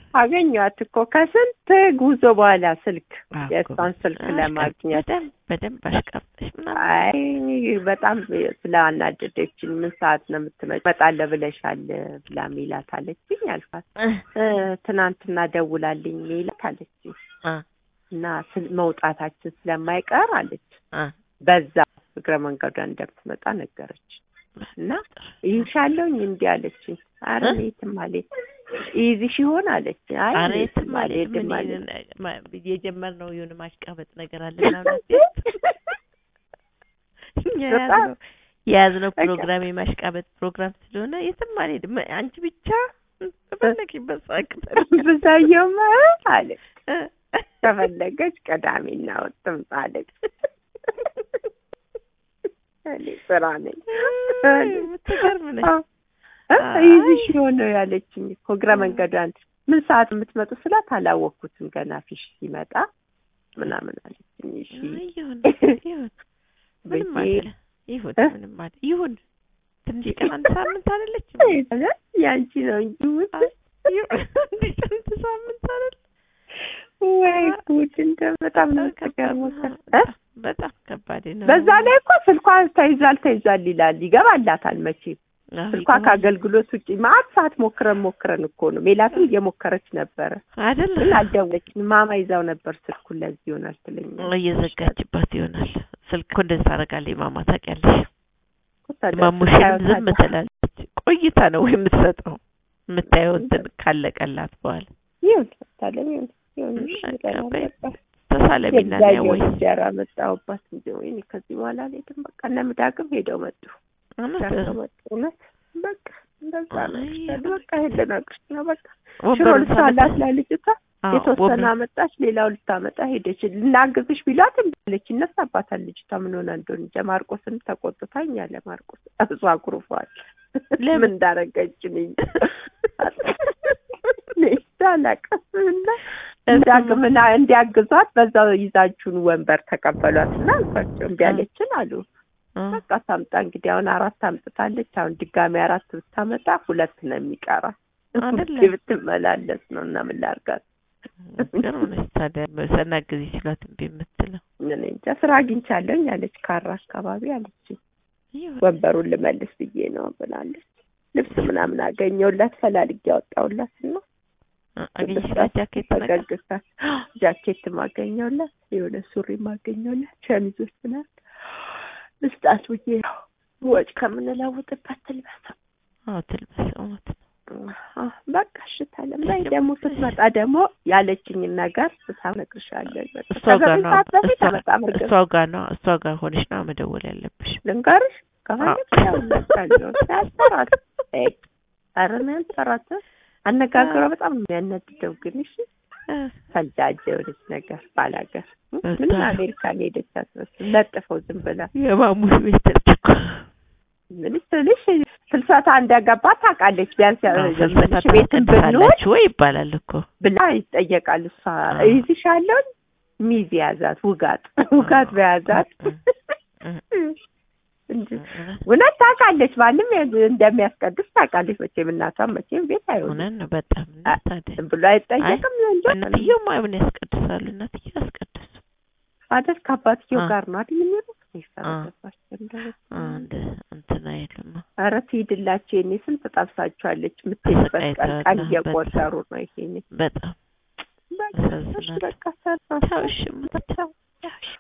አገኘኋት እኮ ከስንት ጉዞ በኋላ ስልክ አዎ እኮ የእሷን ስልክ አሽቃብ- ለማግኘት በደንብ በደንብ አሽቃብጠሽ ምናምን አይ በጣም ስላናደደችኝ ምን ሰዓት ነው የምትመጪው? እመጣለሁ ብለሻል ብላ ሚላት አለችኝ አልኳት። እ ትናንትና ደውላልኝ ሚላት አለችኝ አ እና ስል- መውጣታችን ስለማይቀር አለች አ በዛ እግረ መንገዷን እንደምትመጣ ነገረች እና ይሻለውኝ እንዲህ አለችኝ። አረ እ? እኔ የትም አልሄድም ይይዝሽ ይሆን አለች። አይ ኧረ እኔ የትም የትም አልሄድም አልሄድም እኔ አለች። ማ- የጀመርነው የሆነ ማሽቃበጥ ነገር አለ ምናምን አትይም? እኛ በጣም የያዝነው የያዝነው በቃ። ፕሮግራም የማሽቃበጥ ፕሮግራም ስለሆነ የትም አልሄድም አንቺ ብቻ በፈለግሽበት ሰዓት ብዛየውም አለች ከፈለገች ቅዳሜና እሑድ ትምጣ አለች። እኔ ስራ ነኝ የምትገርም ነች። እ? ይዝሽ የሆነ ያለችኝ እኮ እግረ መንገዷን ምን ሰዓት የምትመጡ ስላት አላወቅኩትም ገና ፊሽ ሲመጣ ምናምን አለችኝ። እሺ ይሁን ይሁን ምንም ብዬ አይደለ ይሁን እ? ምንም አይደለ ይሁን ትንሽ ቀን አንድ ሳምንት አይደለች ያንቺ ነው እንጂ ውድ ስንት ሳምንት አይደል ወይ ጉድ እንደ በጣም ነው ተገርሞታል እ? በጣም ከባድ ነው በዛ ላይ እኮ ስልኳ ተይዟል ተይዟል ይላል ይገባላታል መቼም አዎ፣ ስልኳ ይገባል። ከአገልግሎት ውጭ ማት ሰዓት ሞክረን ሞክረን እኮ ነው ሜላትም እየሞከረች ነበረ አይደል ግን አልደወለችም ማማ ይዛው ነበር ስልኩን ለዚህ ይሆናል ትለኛለች እየዘጋችባት ይሆናል ስልክ እኮ እንደዚህ ታደርጋለች ማማ ታውቂያለሽ ታዲያ ማሙሽንም ስታየው ዝም ታዲያ ትላለች ቆይታ ነው የምትሰጠው የምታየው እንትን ካለቀላት በኋላ ይሁን ታዲያ ይሁን ይሁን እሺ በቃ ብለናል በይ። በቃ ተሳለሚና ነው የብዛየው ወይ እንጀራ መጣሁባት እንጂ ወይኔ ከዚህ በኋላ አልሄድም በቃ እነ ምዳግም ሄደው መጡ ሄደው መጡ እውነት በቃ እንደዛ ነው አይ፣ ይሻል በቃ ሄደ ነግርሽ ነው በቃ ሽሮ ወንበሩን ልታላት ሳመጣ- ለልጅቷ አዎ፣ የተወሰነ ወንበር- አመጣች ሌላው ልታመጣ ሄደች ልናግዝሽ ቢሏት እምቢ አለች ይነሳባታል ልጅቷ ምን ሆነ እንደሆነ እንጃ ማርቆስን ተቆጥታኝ ያለ ማርቆስ እሱ አኩርፏል ለምን? ምን እንዳረገች እኔ እንጃ አላውቅም እና እንዳግምና እንዲያግዟት በዛው ይዛችሁን ወንበር ተቀበሏት እና አልኳቸው እምቢ አለችን አሉ አ፣ በቃ ታምጣ እንግዲህ አሁን አራት አምጥታለች አሁን ድጋሚ አራት ብታመጣ ሁለት ነው የሚቀራ አይደለ? ብትመላለስ ነው እና ምን ላድርጋት ግሩም ነች ታዲያ ሰናግዝ ይችላት እምቢ የምትለው እኔ እንጃ ስራ አግኝቻለሁኝ አለች ካራ አካባቢ አለች ይሁን። ወንበሩን ልመልስ ብዬ ነው ብላለች ልብስ ምናምን አገኘሁላት ፈላልጌ ያወጣሁላት እና አ፣ አገኘሽላት ጃኬት ነገር ፈገግታ ጃኬት ማገኘውላት የሆነ ሱሪ ማገኘውላት ሸሚዞች ምናምን ልስጣት ብዬ ነው ወጭ ከምንለውጥበት ትልበሰው አዎ ትልበስ እውነት ነው አዎ፣ በቃ እሽታለም ላይ ደግሞ ስትመጣ ደግሞ ያለችኝን ነገር እነግርሻለሁ። በቃ እሷ ጋር ከዘጠኝ ነው ሰዓት በፊት እሷ- በጣም እርግጥ እሷ ጋር ነው እሷ ጋር ሆነሽ ነው መደወል ያለብሽ ልንገርሽ ከፈለግሽ ያውላታለሁ ያሰራት ኧረ እኔ አልሰራት አነጋገሯ በጣም ነው የሚያነድደው ግን እሺ እ፣ ፈጃጀ የሆነች ነገር ባላገር ምን በጣም። አሜሪካን ሄደች አትመስል ለጥፈው ዝም ብላ የማሙሽ ቤት እኮ ምን ስልሽ ፍልሰታ እንደገባ ታውቃለች ቢያንስ አዎ፣ ያው ፍልሰታ ትንሽ ቤትን ብንሆን ታስቀድሳላችሁ ወይ ይባላል እኮ ብላ ይጠየቃል። እሷ አዎ። ይዝሻለሁ ሚዝ ያዛት ውጋት ውጋት በያዛት እ፣ እ፣ እንጂ እውነት እውነት ታውቃለች። ማንም እንደሚያስቀድስ ታውቃለች። መቼም እናቷም መቼም ቤት አይሆንም እውነት ነው በጣም አ- ታዲያ ብሎ አይጠየቅም እንጂ እናትየው ማይሆን ያስቀድሳሉ እናትየው ያስቀድሱ አይደል ከአባትየው አ- ጋር ነው አይደል የሚሉት አ- ይፈረደባቸው እንደው አንድ እንትን አይሉም ኧረ ትሂድላቸው የኔ ስንት ጠብሳቸዋለች የምትሄድበት ቀን ቀን ተሰቃይተዋል። እየቆጠሩ ነው ይሄኔ በጣም በቃ እሺ ያሳዝናል። በቃ ሰራ ቻው እሺ እማ፣ ቻው እሺ